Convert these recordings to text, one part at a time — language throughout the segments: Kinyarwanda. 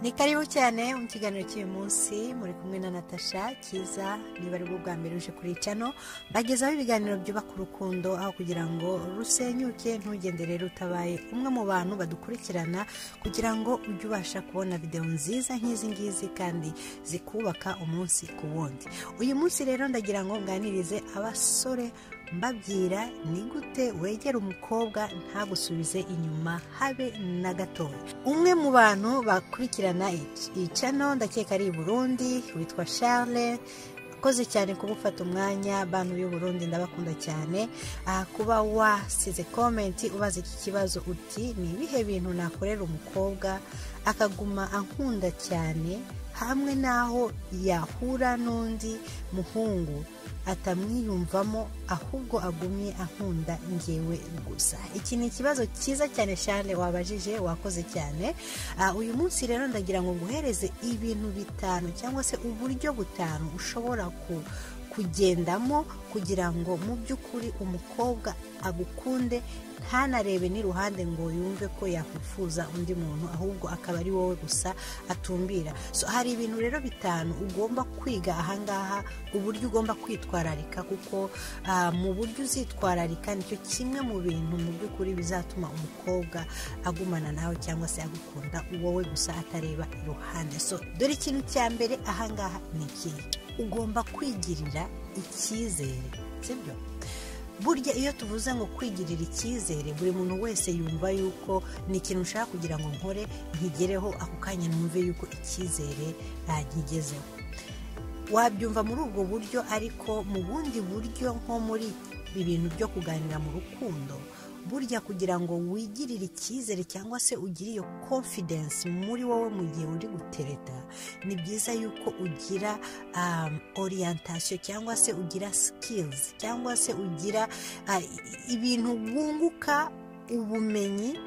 ni karibu cyane mu kiganiro cy'uyu munsi muri kumwe na natasha cyiza niba ari bwo bwa mbere uje kuri cano bagezaho ibiganiro byubaka urukundo aho kugira ngo rusenyuke ntugende rero utabaye umwe mu bantu badukurikirana kugira ngo ujye ubasha kubona videwo nziza nk'izi ngizi kandi zikubaka umunsi ku wundi uyu munsi rero ndagira ngo nganirize abasore mbabwira ni gute wegera umukobwa ntagusubize inyuma habe na gatoya umwe mu bantu bakurikirana iyi cano ndakeka ari i burundi witwa charles akoze cyane kuba ufata umwanya bantu y'u Burundi ndabakunda cyane aha kuba wasize komenti ubaza iki kibazo uti ni ibihe bintu nakorera umukobwa akaguma ankunda cyane hamwe n'aho yahura n'undi muhungu atamwiyumvamo ahubwo agumye ankunda ngewe gusa iki ni ikibazo cyiza cyane cyane wabajije wakoze cyane uyu munsi rero ndagira ngo nguhereze ibintu bitanu cyangwa se uburyo butanu ushobora kugendamo kugira ngo mu by'ukuri umukobwa agukunde ntanarebe n'iruhande ngo yumve ko yakwifuza undi muntu ahubwo akaba ari wowe gusa atumbira so hari ibintu rero bitanu ugomba kwiga ahangaha uburyo ugomba kwitwararika kuko mu buryo uzitwararika nicyo kimwe mu bintu mu by'ukuri bizatuma umukobwa agumana nawe cyangwa se agukunda wowe gusa atareba iruhande so dore ikintu cya mbere ahangaha ni ikihe ugomba kwigirira icyizere sibyo burya iyo tuvuze ngo kwigirira icyizere buri muntu wese yumva yuko ni ikintu ushaka kugira ngo nkore nkigereho ako kanya numve yuko icyizere ntakigezeho wabyumva muri ubwo buryo ariko mu bundi buryo nko muri ibintu byo kuganira mu rukundo burya kugira ngo wigirire icyizere cyangwa se ugire iyo konfidensi muri wowe mu gihe uri gutereta ni byiza yuko ugira oriyantasiyo cyangwa se ugira sikilizi cyangwa se ugira ibintu wunguka ubumenyi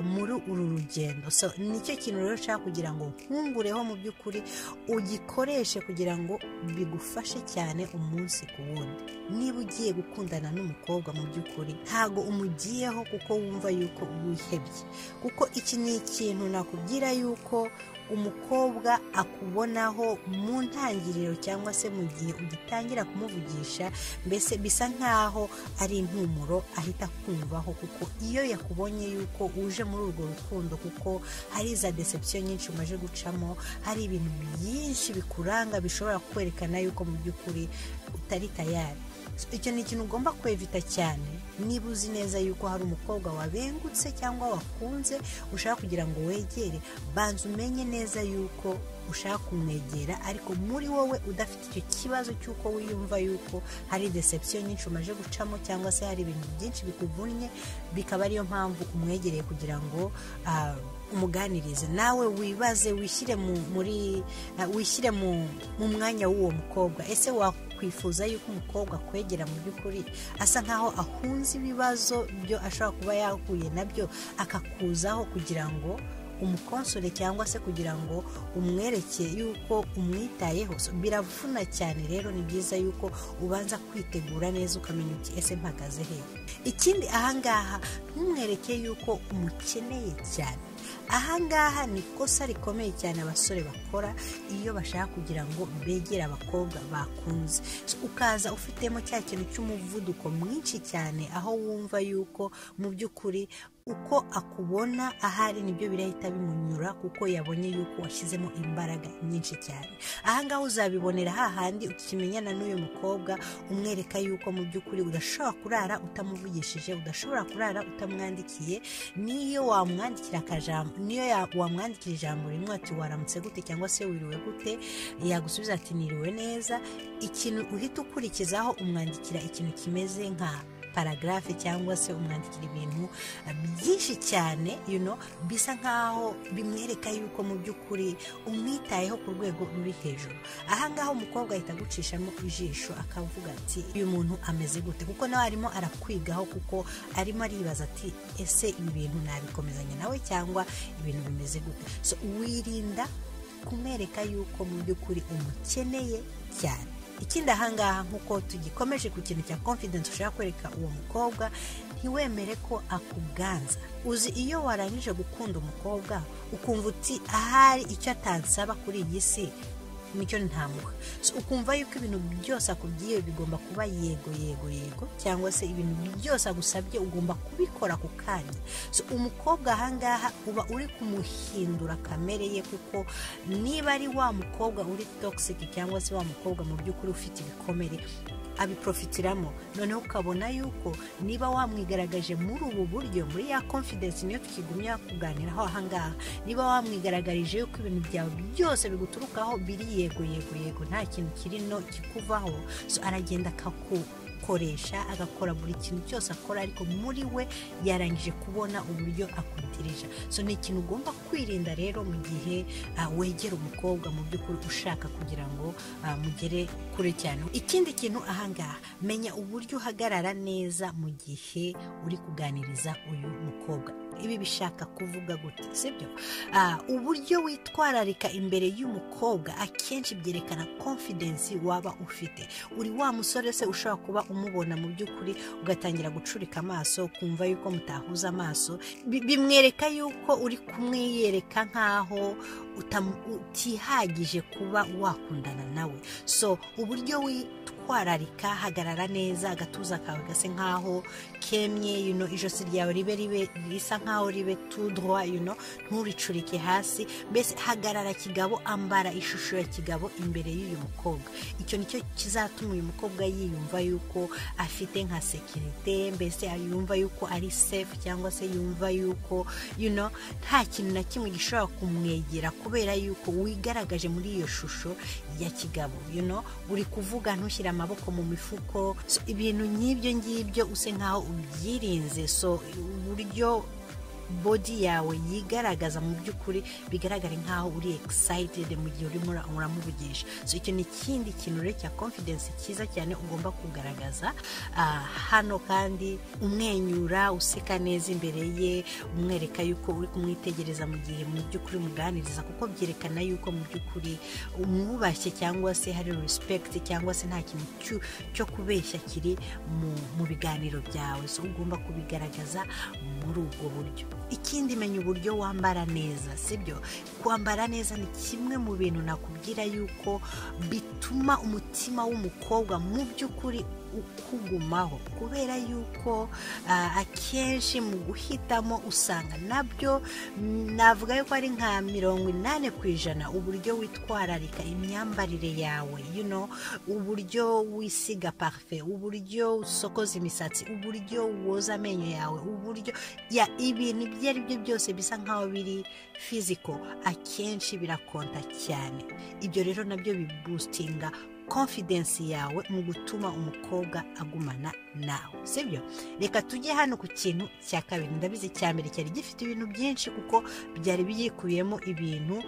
muri uru rugendo so nicyo kintu rero ushaka kugira ngo nkungureho mu by'ukuri ugikoreshe kugira ngo bigufashe cyane umunsi ku wundi niba ugiye gukundana n'umukobwa mu by'ukuri ntabwo umugiyeho kuko wumva yuko wihebye kuko iki ni ikintu nakubwira yuko umukobwa akubonaho mu ntangiriro cyangwa se mu gihe ugitangira kumuvugisha mbese bisa nkaho ari impumuro ahita akumvaho kuko iyo yakubonye yuko uje muri urwo rukundo kuko hari za deception nyinshi umaze gucamo hari ibintu byinshi bikuranga bishobora kwerekana yuko mu by'ukuri utari tayari icyo ni ikintu ugomba kwevita cyane niba uzi neza yuko hari umukobwa wabengutse cyangwa wakunze ushaka kugira ngo wegere banza umenye neza yuko ushaka kumwegera ariko muri wowe udafite icyo kibazo cy'uko wiyumva yuko hari deception nyinshi umaze gucamo cyangwa se hari ibintu byinshi bikuvunnye bikaba ariyo mpamvu umwegereye kugira ngo umuganirize nawe wibaze wishyire wishyire mu mwanya w'uwo mukobwa ese wakwifuza yuko umukobwa akwegera mu by'ukuri asa nkaho ahunze ibibazo byo ashobora kuba yahuye nabyo akakuzaho kugira ngo umukonsore cyangwa se kugira ngo umwereke yuko umwitayeho biravuna cyane rero ni byiza yuko ubanza kwitegura neza ukamenya uti ese mpagaze hehe ikindi ahangaha ntumwereke yuko umukeneye cyane ahangaha ni ikosa rikomeye cyane abasore bakora iyo bashaka kugira ngo begere abakobwa bakunze ukaza ufitemo cya kintu cy'umuvuduko mwinshi cyane aho wumva yuko mu by'ukuri uko akubona ahari nibyo birahita bimunyura kuko yabonye yuko washyizemo imbaraga nyinshi cyane ahangaha uzabibonera hahandi ukimenyana n'uyu mukobwa umwereka yuko mu by'ukuri udashobora kurara utamuvugishije udashobora kurara utamwandikiye niyo wamwandikira akajambo niyo wamwandikira ijambo rimwe ati waramutse gute cyangwa se wiriwe gute yagusubiza ati niriwe neza ikintu uhita ukurikizaho umwandikira ikintu kimeze nka paragarafe cyangwa se umwandikira ibintu byinshi cyane you know, bisa nkaho bimwereka yuko mu by'ukuri umwitayeho ku rwego ruri hejuru ahangaha umukobwa ahita agucishamo ijisho akavuga ati uyu muntu ameze gute kuko nawe arimo arakwigaho kuko arimo aribaza ati ese ibi bintu nabikomezanya nawe cyangwa ibintu bimeze gute so wirinda kumwereka yuko mu by'ukuri umukeneye cyane ikindi ahangaha nk'uko tugikomeje ku kintu cya confidence ushaka kwereka uwo mukobwa ntiwemere ko akuganza uzi iyo warangije gukunda umukobwa ukumva uti ahari icyo atansaba kuri iyi si nicyo ntamuha ukumva yuko ibintu byose akubwiye bigomba kuba yego yego yego cyangwa se ibintu byose agusabye ugomba kubikora ako kanya umukobwa ahangaha uba uri kumuhindura kamere ye kuko niba ari wa mukobwa uri togisike cyangwa se wa mukobwa mu by'ukuri ufite ibikomere abiprofitiramo noneho ukabona yuko niba wamwigaragaje muri ubu buryo muri ya confidence niyo tukigumya kuganiraho ahangaha niba wamwigaragarije yuko ibintu byawe byose biguturukaho biri yego yego yego nta kintu kirino kikuvaho so aragenda akaku koresha agakora buri kintu cyose akora ariko muri we yarangije kubona uburyo akudirija so ni ikintu ugomba kwirinda rero mu gihe wegera umukobwa mu by'ukuri ushaka kugira ngo mugere kure cyane ikindi kintu ahangaha menya uburyo uhagarara neza mu gihe uri kuganiriza uyu mukobwa ibi bishaka kuvuga gutya sibyo uburyo witwararika imbere y'umukobwa akenshi byerekana confidence waba ufite uri wa musore se ushobora kuba umubona mu by'ukuri ugatangira gucurika amaso ukumva yuko mutahuza amaso bimwereka yuko uri kumwiyereka nk'aho utihagije kuba wakundana nawe so uburyo witwararika hagarara neza agatuza kawe gase nk'aho kemye ijosi ryawe ribe ribe risa nk'aho ribe tudwa nturicurike hasi mbese hagarara kigabo ambara ishusho ya kigabo imbere y'uyu mukobwa icyo nicyo kizatuma uyu mukobwa yiyumva yuko afite nka sekirite mbese yumva yuko ari sefu cyangwa se yumva yuko nta kintu na kimwe gishobora kumwegera kubera yuko wigaragaje muri iyo shusho ya kigabo uri kuvuga ntushyire amaboko mu mifuko ibintu nk'ibyo ngibyo use nkaho ubyirinze so uburyo bodi yawe yigaragaza mu by'ukuri bigaragare nk'aho uri excited mu gihe urimo uramuvugisha so icyo ni ikindi kintu rero cya confidence cyiza cyane ugomba kugaragaza hano kandi umwenyura useka neza imbere ye umwereka yuko uri kumwitegereza mu gihe mu by'ukuri umuganiriza kuko byerekana yuko mu by'ukuri umwubashye cyangwa se hari respect cyangwa se nta kintu cyo kubeshya kiri mu biganiro byawe so ugomba kubigaragaza muri ubwo buryo ikindi menya uburyo wambara neza sibyo kwambara neza ni kimwe mu bintu nakubwira yuko bituma umutima w'umukobwa mu by'ukuri ukugumaho kubera yuko akenshi mu guhitamo usanga nabyo navuga yuko ari nka mirongo inani ku ijana uburyo witwararika imyambarire yawe uburyo wisiga parufe uburyo usokoza imisatsi uburyo woza amenyo yawe uburyo ibintu ibyo ari byo byose bisa nkaho biri fiziko akenshi birakonta cyane ibyo rero nabyo bibusitinga confidence yawe mu gutuma umukobwa agumana nawe sibyo reka tujye hano ku kintu cya kabiri ndabizi cya mbere cyari gifite ibintu byinshi kuko byari byikubiyemo ibintu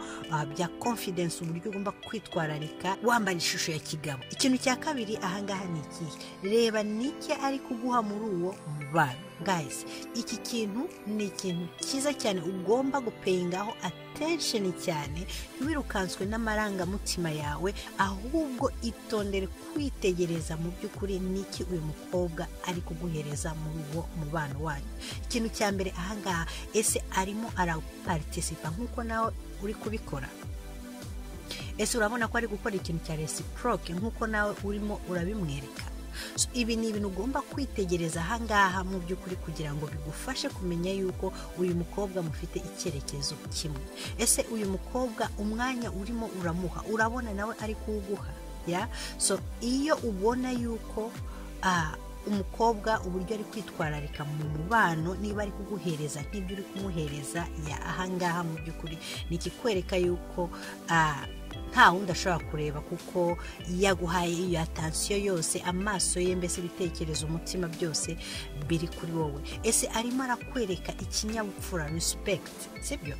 bya confidence uburyo ugomba kwitwararika wambara ishusho ya kigabo ikintu cya kabiri ahangaha ni ikihe reba n'iki ari kuguha muri uwo mubano guys iki kintu ni ikintu cyiza cyane ugomba gupeyingaho atensheni cyane ntiwirukanswe n'amarangamutima yawe ahubwo itondere kwitegereza mu by'ukuri n'iki uyu mukobwa ari kuguhereza muri uwo mubano wanyu ikintu cya mbere ahangaha ese arimo araparitisipa nk'uko nawe uri kubikora ese urabona ko ari gukora ikintu cya resiproke nk'uko nawe urimo urabimwereka ibi ni ibintu ugomba kwitegereza ahangaha mu by'ukuri kugira ngo bigufashe kumenya yuko uyu mukobwa mufite icyerekezo kimwe ese uyu mukobwa umwanya urimo uramuha urabona nawe ari kuwuguha ya so iyo ubona yuko umukobwa uburyo ari kwitwararika mu mubano niba ari kuguhereza nk'ibyo uri kumuhereza ya ahangaha mu by'ukuri ni ikikwereka yuko nta wundi ashobora kureba kuko yaguhaye iyo atansiyo yose amaso ye mbese ibitekerezo umutima byose biri kuri wowe ese arimo arakwereka ikinyabupfura respekiti sibyo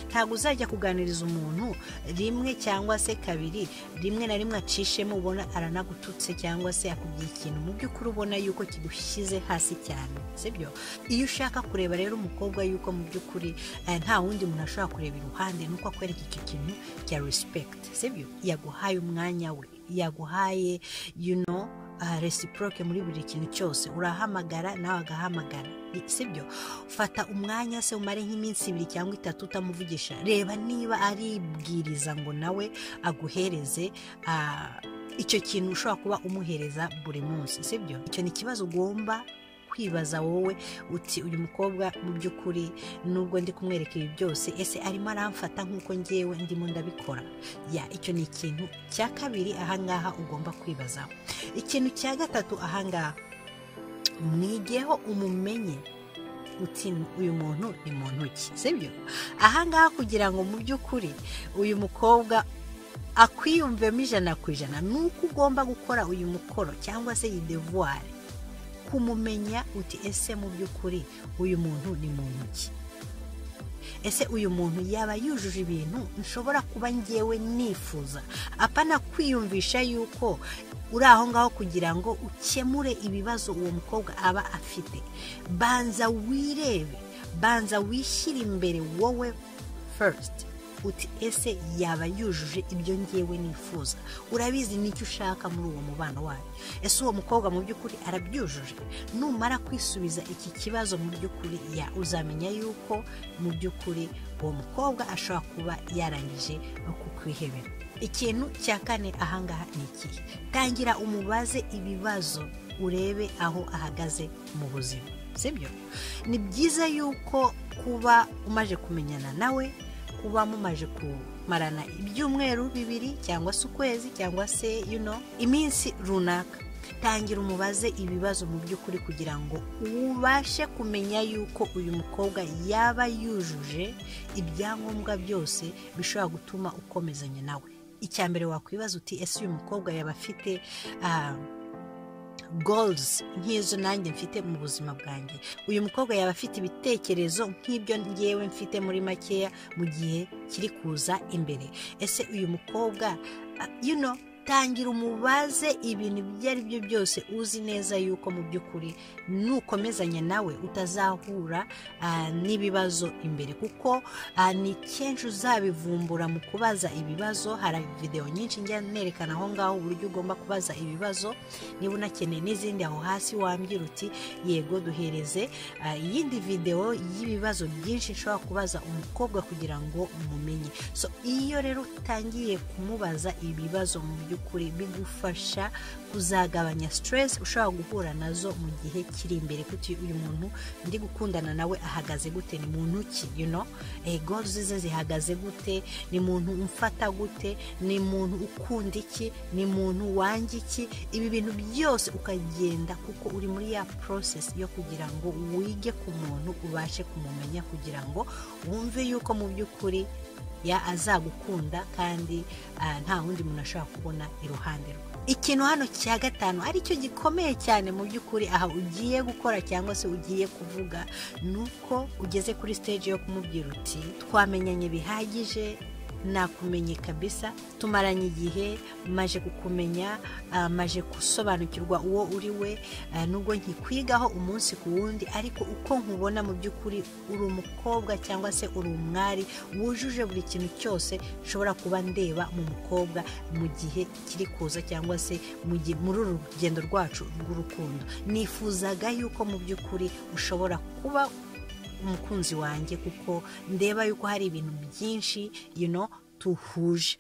ntabwo uzajya kuganiriza umuntu rimwe cyangwa se kabiri rimwe na rimwe acishemo ubona aranagututse cyangwa se akubwiye ikintu mu by'ukuri ubona yuko kigushyize hasi cyane sibyo iyo ushaka kureba rero umukobwa yuko mu by'ukuri nta wundi muntu ashobora kureba iruhande nuko akwereka icyo kintu cya respekiti sibyo yaguhaye umwanya we yaguhaye you know resiproke muri buri kintu cyose urahamagara nawe agahamagara sibyo fata umwanya se umare nk'iminsi ibiri cyangwa itatu utamuvugisha reba niba aribwiriza ngo nawe aguhereze ah, icyo kintu ushobora kuba umuhereza buri munsi sibyo icyo ni ikibazo ugomba kwibaza wowe uti uyu mukobwa mu by'ukuri nubwo ndi kumwereka ibi byose ese arimo aramfata nk'uko ngewe ndimo ndabikora ya icyo ni ikintu cya kabiri ahangaha ugomba kwibazaho ikintu cya gatatu ahangaha mwigeho umumenye uti uyu muntu ni muntu ki sibyo ahangaha kugira ngo mu by'ukuri uyu mukobwa akwiyumvemo ijana ku ijana ni uko ugomba gukora uyu mukoro cyangwa se iyi devuwari kumumenya uti ese mu by'ukuri uyu muntu ni muntu ki ese uyu muntu yaba yujuje ibintu nshobora kuba ngewe nifuza apana kwiyumvisha yuko uri aho ngaho kugira ngo ukemure ibibazo uwo mukobwa aba afite banza wirebe banza wishyire imbere wowe first uti ese yaba yujuje ibyo ngewe nifuza urabizi nicyo ushaka muri uwo mubano wayo ese uwo mukobwa mu by'ukuri arabyujuje numara kwisubiza iki kibazo mu by'ukuri ya uzamenya yuko mu by'ukuri uwo mukobwa ashobora kuba yarangije kukwihebera ikintu cya kane ahangaha ni ikihe tangira umubaze ibibazo urebe aho ahagaze mu buzima sibyo ni byiza yuko kuba umaje kumenyana nawe kuba mumaje kumarana ibyumweru bibiri cyangwa se ukwezi cyangwa se yuno iminsi runaka tangira umubaze ibibazo mu by'ukuri kugira ngo ubashe kumenya yuko uyu mukobwa yaba yujuje ibyangombwa byose bishobora gutuma ukomezanya nawe icya mbere wakwibaza uti ese uyu mukobwa yaba afite ah, goals nk'izo nanjye mfite mu buzima bwanjye uyu mukobwa yaba afite ibitekerezo nk'ibyo ngewe mfite muri makeya mu gihe kiri kuza imbere ese uyu mukobwa ah, you know, tangira umubaze ibintu ibyo ari byo byose uzi neza yuko mu by'ukuri nukomezanya nawe utazahura ah, n'ibibazo imbere kuko ah, ni kenshi uzabivumbura mu kubaza ibibazo hari videwo nyinshi njya nerekana aho ngaho uburyo ugomba kubaza ibibazo niba unakeneye n'izindi aho hasi wambwira uti yego duhereze ah, iyindi videwo y'ibibazo byinshi nshobora kubaza umukobwa kugira ngo mumenye so iyo rero utangiye kumubaza ibibazo mu by'ukuri bigufasha kuzagabanya stress ushobora guhura nazo mu gihe kiri imbere kuti uyu muntu ndi gukundana nawe ahagaze gute ni muntu ki you know eh, goals ze zihagaze gute ni muntu umfata gute ni muntu ukunda iki ni muntu wanga iki ibi bintu byose ukagenda kuko uri muri ya process yo kugira ngo wige ku muntu ubashe kumumenya kugira ngo wumve yuko mu by'ukuri ya azagukunda kandi ah, nta wundi muntu ashobora kubona iruhande rwe ikintu hano cya gatanu aricyo gikomeye cyane mu by'ukuri aha ugiye gukora cyangwa se ugiye kuvuga ni uko ugeze kuri stage yo kumubwira uti twamenyanye bihagije nakumenye kabisa tumaranye igihe maje kukumenya ah, maje gusobanukirwa uwo uri we ah, nubwo nkikwigaho umunsi ku wundi ariko uko nkubona mu by'ukuri uri umukobwa cyangwa se uri umwari wujuje buri kintu cyose nshobora kuba ndeba mu mukobwa mu gihe kiri kuza cyangwa se mu gihe muri uru rugendo rwacu rw'urukundo nifuzaga yuko mu by'ukuri ushobora kuba umukunzi wanjye kuko ndeba yuko hari ibintu byinshi you know, duhuje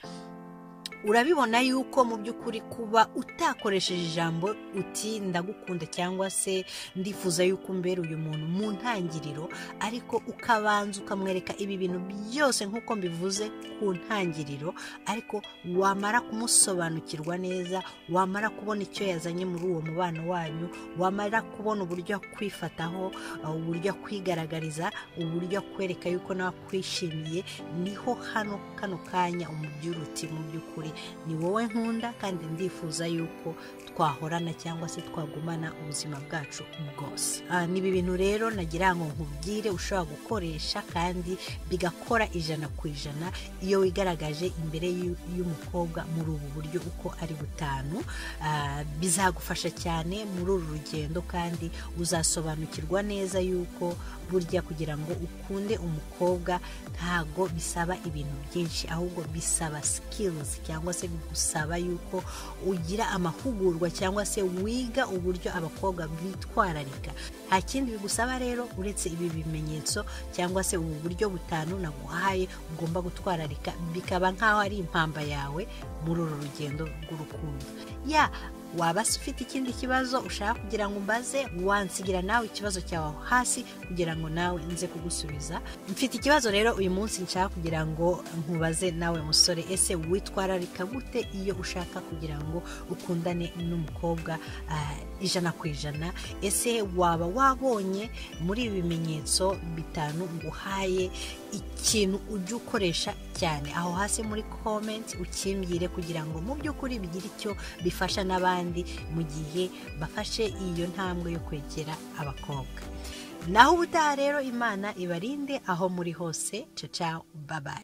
urabibona yuko mu by'ukuri kuba utakoresheje ijambo uti ndagukunda cyangwa se ndifuza yuko umbera uyu muntu mu ntangiriro ariko ukabanza ukamwereka ibi bintu byose nk'uko mbivuze ku ntangiriro ariko wamara kumusobanukirwa neza wamara kubona icyo yazanye muri uwo mubano wanyu wamara kubona uburyo akwifataho uh, uburyo akwigaragariza uburyo akwereka yuko nawe akwishimiye niho hano kano kanya umubwira uti mu by'ukuri ni wowe nkunda kandi ndifuza yuko twahorana cyangwa se twagumana ubuzima bwacu bwose Ah, ni ibi bintu rero nagira ngo nkubwire ushobora gukoresha kandi bigakora ijana ku ijana iyo wigaragaje imbere y'u- y'umukobwa muri ubu buryo uko ari butanu Ah, bizagufasha cyane muri uru rugendo kandi uzasobanukirwa neza yuko burya kugira ngo ukunde umukobwa ntago bisaba ibintu byinshi ahubwo bisaba skills cyangwa cyangwa se gusaba yuko ugira amahugurwa cyangwa se wiga uburyo abakobwa bitwararika nta kindi bigusaba rero uretse ibi bimenyetso cyangwa se ubu buryo butanu naguhaye ugomba gutwararika bikaba nk'aho ari impamba yawe muri uru rugendo rw'urukundo ya waba se ufite ikindi kibazo ushaka kugira ngo umbaze wansigira nawe ikibazo cyawe aho hasi kugira ngo nawe nze kugusubiza mfite ikibazo rero uyu munsi nshaka kugira ngo nkubaze nawe musore ese witwararika gute iyo ushaka kugira ngo ukundane n'umukobwa ah, ijana ku ijana ese waba wabonye muri ibi bimenyetso bitanu nguhaye ikintu ujya ukoresha cyane aho hasi muri komenti ukimbwire kugira ngo mu by'ukuri bigire icyo bifasha n'abandi mu gihe bafashe iyo ntambwe yo kwegera abakobwa naho ubutaha rero imana ibarinde aho muri hose caca babaye